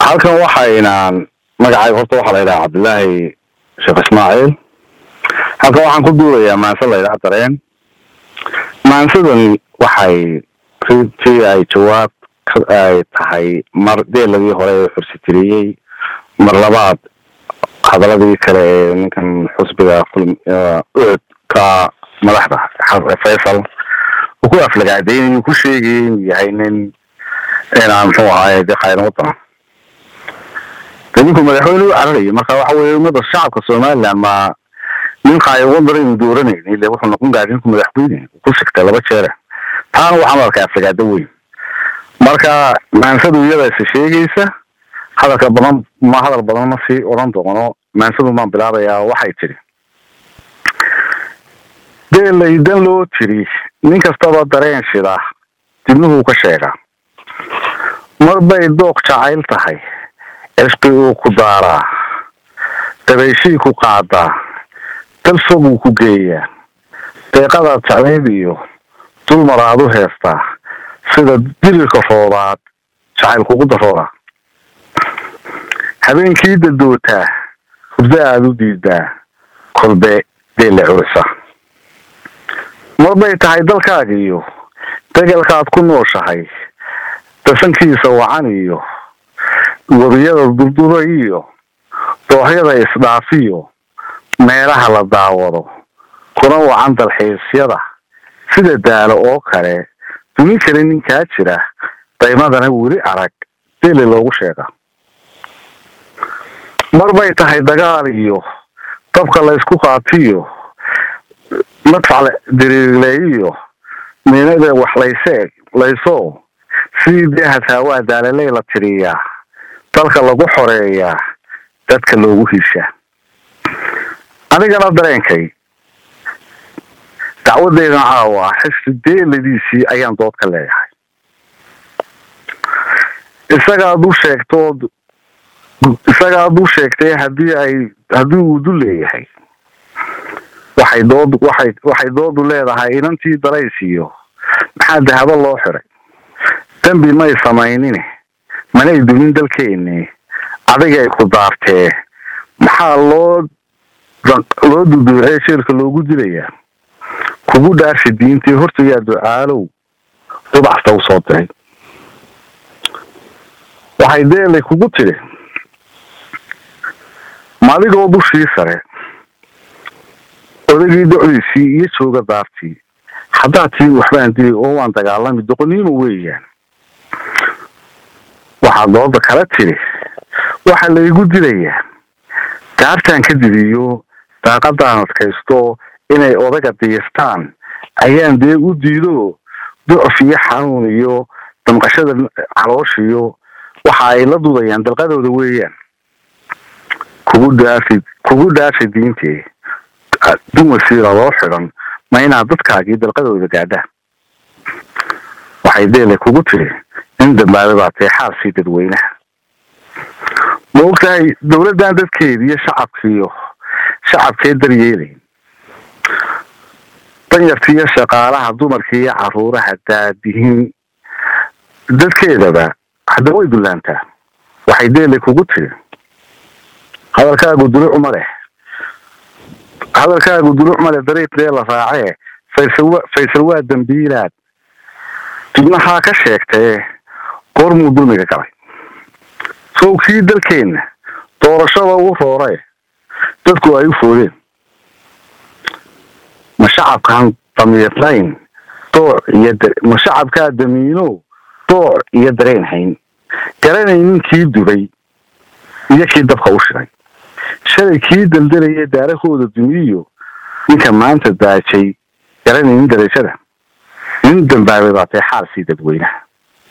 halkan waxaynaan magacayga horta waxaa la yidhaha cabdillaahi sheekh ismaaciil halkan waxaan ku duulayaa maanse la yidhaha dareen maansadani waxay rintii ay jawaab ay tahay mar deeladii hore ee xursitiriyey mar labaad hadaladii kale ee ninkan xusbiga ucud ka madaxda faysal uu ku aflagaadeynay ku sheegayay inuu yahay nin inaan muxuu ahaay de khayran wadana de ninku madaxweyne u cararaya marka waxa weye umada shacabka somaliland ma nin khayran wadana inu dooranayni ile wuxuu noqon gaari ninku madaxweyne ku sigtay laba jeere taana waxaan arkaa aflagaado weyn marka maansadu iyada is sheegaysa hadalka badan ma hadal badan ma sii odhan doono maansadu maan bilaabayaa waxay tidhi deelaydan loo tiri nin kastaba dareen shida dibnuhuu ka sheegaa mar bay dooq jacayl tahay cisqi uu ku daaraa dabayshii ku qaadaa dal foguu ku geeyaa deeqadaad jeclayd iyo dulmaraad u heestaa sida dirirka roobaad jacayl kugu darooda habeenkii dadootaa hurdo aada u diidaa kolbe deelle curisa mar bay tahay dalkaaga iyo degelkaad ku nooshahay dasankiisa wacan iyo webiyada durdura iyo dooxyada isdhaafiyo meelaha la daawado kuna wacan dalxiisyada sida daalo oo kale duni kale ninkaa jira daymadana weli arag deele loogu sheega mar bay tahay dagaal iyo dabka la ysku qaatiyo madfac diriirleeyiyo miinada wax layse layso sidii dee hataawaa daalaley la tiriyaa dalka lagu xoreeyaa dadka loogu hiishaa anigana dareenkay dacwadeydan caawa xisbi deeladiisii ayaan dood ka leeyahay isagaad u sheegtood isagaad u sheegtay hadii ay haddii uu du leeyahay waxay dood waxay waxay doodu leedahay inantii daraysiiyo maxaa dahabo loo xiray dembi may samaynine manay dumin dalkeeni adigay ku daartee maxaa loo loo duduucee jeelka loogu dilayaa kugu dhaarsi diintii hortayaa ducaalow dubacsta u soo diray waxay deelay kugu tidhi madigoo dushii sare odagii docdiisii iyo jooga daartii haddaad tii waxbaan dili oo waan dagaalami doqoniimo weeyaan waxaa dooda kala tidhi waxaa laygu dilayaa daartaan ka didiyo daaqadaan adkaysto inay odaga diistaan ayaan dee u diido ducuf iyo xanuun iyo damqashada calooshiyo waxa ay la dudayaan dalqadooda weeyaan kugu dhaafi kugu dhaafi diintee dumasiira loo xidhan ma inaad dadkaagii dalqadooda gaadhaan waxay deele kugu tiri in dambaaba baa tae xaalsii dadweynaha ma ogtahay dawladdan dadkeediiyo shacabkiiyo shacabkee daryeelayn danyartiiyo shaqaalaha dumarkiiyo caruuraha daadihin dadkeedaba hadda way dullaantaa waxay deele kugu tiri hadalkaagu duluc ma leh hadalkaagu duluc male dariiqdee la raacee faysal faysal waa dambiilaad dibnahaa ka sheegtee goormuu dulmiga galay sow kii dalkeenna doorashada ugu rooree dadku ay u foodeen ma shacabkaan damiirlayn dooc iyo ma shacabkaa damiino dooc iyo dareen hayn garanaynin kii dubay iyo kii dabka u shiray shalay kii daldalayay daarahooda duniyo ninka maanta daajay garanaynin darajada nin dambaabay baa tae xaalsii dadweynaha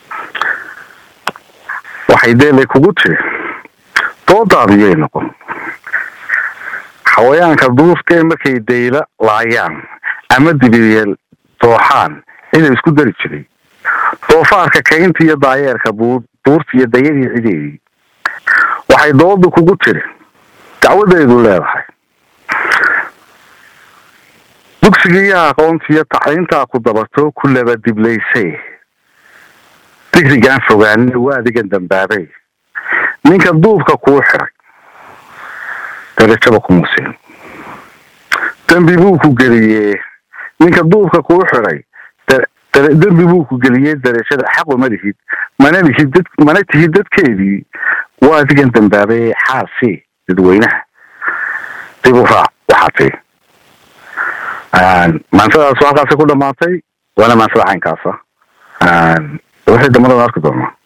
waxay deelay kugu tiri doodaadiyay noqon xawayaanka duuftee markay dayla laayaan ama dibiyeel dooxaan inay isku dari jiray doofaarka kaynta iyo daayeerka buurta iyo dayadii cideedii waxay dooda kugu tiri dacwadeedu leedahay dugsigiiyo aqoontiiyo tacliintaa ku dabato ku laba diblaysay digrigaan fogaanina waa adigan dambaabay ninka duubka kuu xiray darajaba kuma siin dembi buu ku geliyee ninka duubka kuu xiray dembi buu ku geliyey darajada xaqu ma lihid mana lihid dad mana tihid dadkeedii waa adigan dambaabay xaasi dadweynaha dib u raac waxaa tii maansadaas halkaasi ku dhamaatay waana maansada caynkaasa wixii dambada arki doonaa